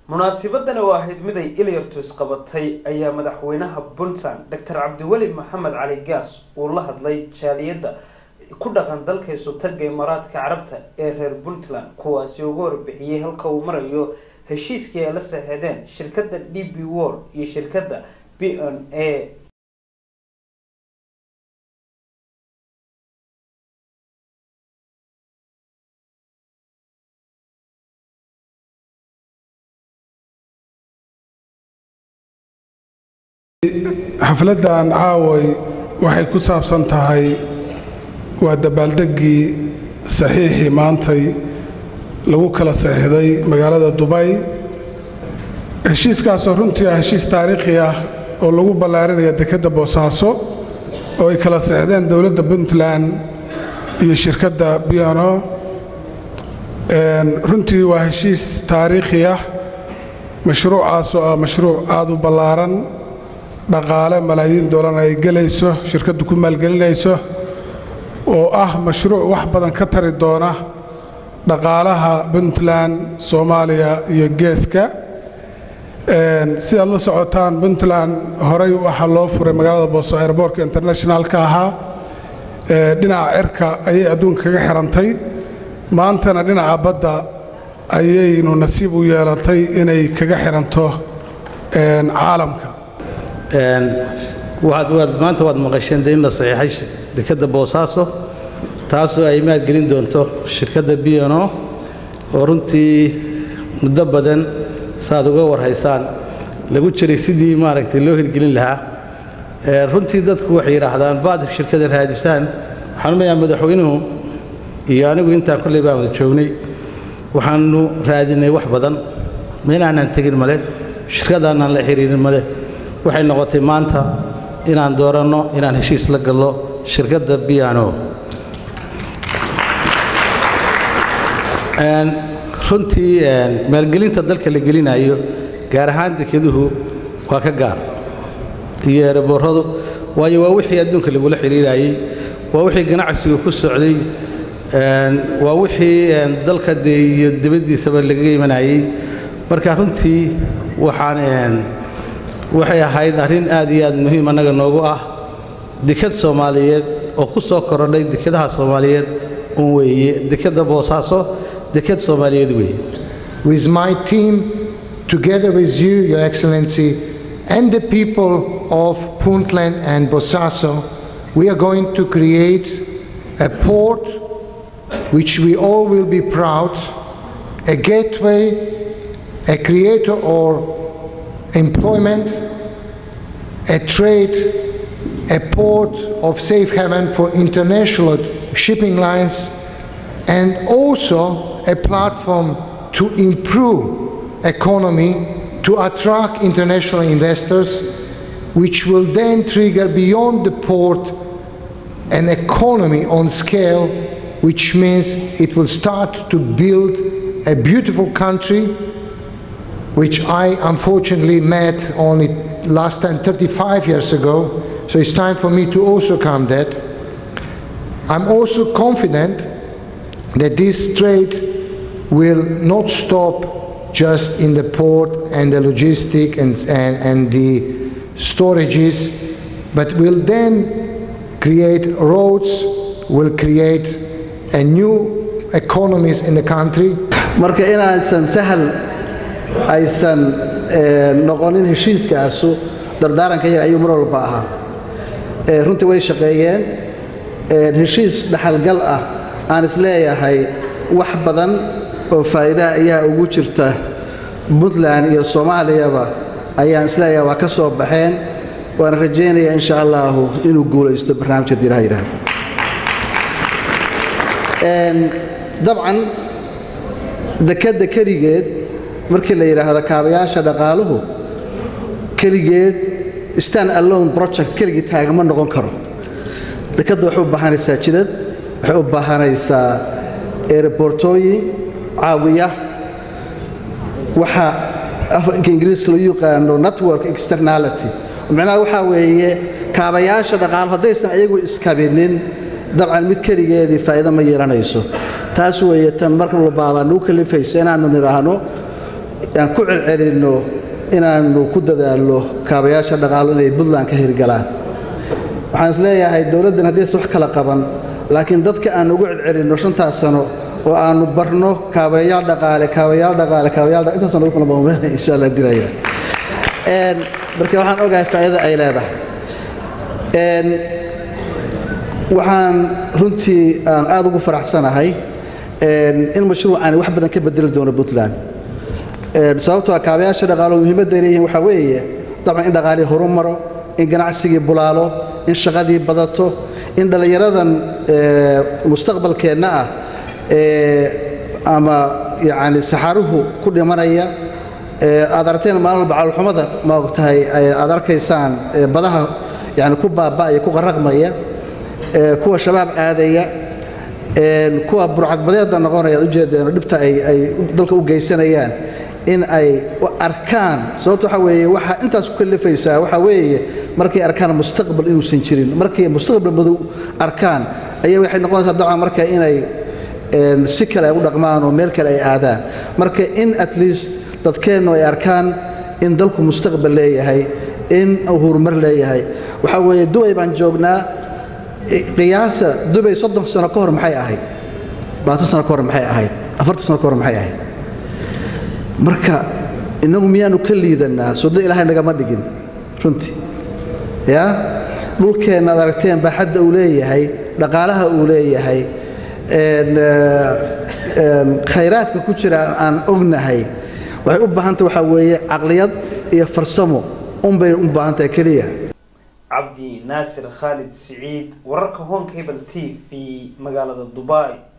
munaasibadani oo ahayd mid ay ilyartus qabatay ayaa madaxweynaha puntland doctor cabdiweli maxamed cali gaas uu la hadlay jaaliyadda ku dhaqan dalka isutaga imaaraadka carabta ee reer puntland kuwaasi uga warbixiyey halka uu marayo heshiiskii ay la saxeedeen shirkadda d b wall iyo shirkadda b n a xafladdan caaway waxay ku saabsan tahay waa dabaaldeggii saxiixii maantay lagu kala saxiixday magaalada dubay heshiiskaasoo runtii ah heshiis taariikhi ah oo lagu ballaarinaya dekedda boosaaso oo ay kala saxiixdeen dowladda puntland iyo shirkadda biano runtii waa heshiis taariikhi ah mashruucaasoo ah mashruuc aad u ballaaran dhaqaale malaayiin doolan ay gelayso shirkaddu ku maalgelinayso oo ah mashruuc wax badan ka tari doona dhaqaalaha puntland soomaaliya iyo geeska sidaad la socotaan puntland horey waxaa loo furay magaalada booso airboortka internationalka ahaa dhinaca cirka ayay adduunka kaga xirantay maantana dhinaca badda ayaynu nasiib u yeelatay inay kaga xiranto caalamka maanta waad maqasheen de in la saxiixay dekedda boosaaso taasoo ay maalgelin doonto shirkadda bno oo runtii muddo badan saaad uga warhaysaan lagu jiray sidii maaragtay loo hirgelin lahaa runtii dadku waxay yidhaahdaan baad shirkada raadisaan waxaan umayaa madaxweynuhu iyo anigu intaan kolley baan wada joognay waxaannu raadinay wax badan meelaanaan tegin male shirkadaanaan la xiriirin male waxay noqotay maanta inaan dooranno inaan heshiis la gallo shirkadda biano runtii maalgelinta dalka la gelinayo gaar ahaan dekeduhu waa ka gaar iyo ereborradu waayo waa wixii adduunka lagula xidhiirayey waa wixii ganacsigu ku socday waa wixii dalka dee iyo dibaddiisaba lagaga imanayey marka runtii waxaan waxay ahayd arrin aad iyo aad muhiim annaga noogu ah deked soomaaliyeed oo ku soo korodhay dekedaha soomaaliyeed un weeye dekedda boosaaso deked soomaaliyeed weeye with my team together with you your excellency and the people of puntland and bosaso we are going to create a port which we all will be proud a gateway a creator or employment, a trade, a port of safe haven for international shipping lines, and also a platform to improve economy, to attract international investors, which will then trigger beyond the port an economy on scale, which means it will start to build a beautiful country which I unfortunately met only last time 35 years ago. So it's time for me to also come that. I'm also confident that this trade will not stop just in the port and the logistic and, and, and the storages, but will then create roads, will create a new economies in the country. marka inaysan sahal aysan noqonin heshiiskaasu dardaaranka iyaga ayuu mar walba ahaa runtii way shaqeeyeen heshiis dhaxalgal ah aan isleeyahay wax badan oo faa'iidaha ayaa ugu jirta puntland iyo soomaaliyaba ayaan isleeyahay waa ka soo baxeen waana rajaynayaa insha allaahu inuu guulaysto barnaamijka diiraha yidhaahdo dabcan dekedda keligeed markii la yidhaahdo kaabayaasha dhaqaaluhu keligeed stan alone project keligii taagama noqon karo dekedda waxay u baahanaysaa jidad waxay u baahanaysaa erebortooyin caawiya waxa afanka ingiriiska loo yaqaano network externality macnaha waxaa weeye kaabayaasha dhaqaalo haddaysan ayagu iskabinin dabcan mid keligeedii faa'iido ma yeelanayso taas weeye tan marka walbaabaa nagu kalifaysa inaannu nidhaahno aan ku celcelinno inaannu ku dadaalno kaabayaasha dhaqaalo inay puntland ka hirgalaan waxaan is leeyahay dowladdan haddii aysan wax kala qaban laakiin dadka aan ugu celcelinno shantaas sano oo aannu barno kaabayaal dhaqaale kaabayaal dhaqaale kaabayaal intaasaan ugu kala maamulina insha allah diraya marka waxaan ogahay faa'iida ay leedahay waxaan runtii aan aad ugu faraxsanahay in mashruucani wax badan ka bedeli doono puntland sababtoo kaabayaasha dhaqaalo muhiimadday leeyihiin waxaa weeye dabcan in dhaqaalii horu maro in ganacsigii bulaalo in shaqadii badato in dhallinyaradan mustaqbalkeenna ah ama yacni saxaruhu ku dhimanaya aad aragteen maalin walba calolxumada ma ogtahay aad arkaysaan badaha yani ku baaba'aya ku qaraqmaya kuwa shabaab aadaya kuwa burcadbadeedda noqonaya ad ujeedeen dhibta ay dalka u geysanayaan in ay arkaan sababta waxaa weeye waxaa intaas ku kalifaysaa waxaa weeye markay arkaan mustaqbal inuusan jirin markay mustaqbal madow arkaan ayaa waxay noqonaysaa dabcan marka inay si kale ay u dhaqmaan oo meel kale ay aadaan marka in at least dadkeennu ay arkaan in dalku mustaqbal leeyahay in uu horumar leeyahay waxaa weeye dubay baan joognaa qiyaasa dubay soddon sano ka hor maxay ahayd labaatan sano ka hor maxay ahayd afartan sano ka hor maxay ahayd marka innagu miyaanu ka liidannaa soddo ilaahay nagama dhigin runtii yaa dhulkeenna ad aragteen baaxadda uu leeyahay dhaqaalaha uu leeyahay khayraadka ku jira aan ognahay waxay u baahantah waxaa weeye caqliyad iyo farsamo unbay u baahan tahay keliya cabdi naasir khaalid siciid wararka home cable t v magaalada dubai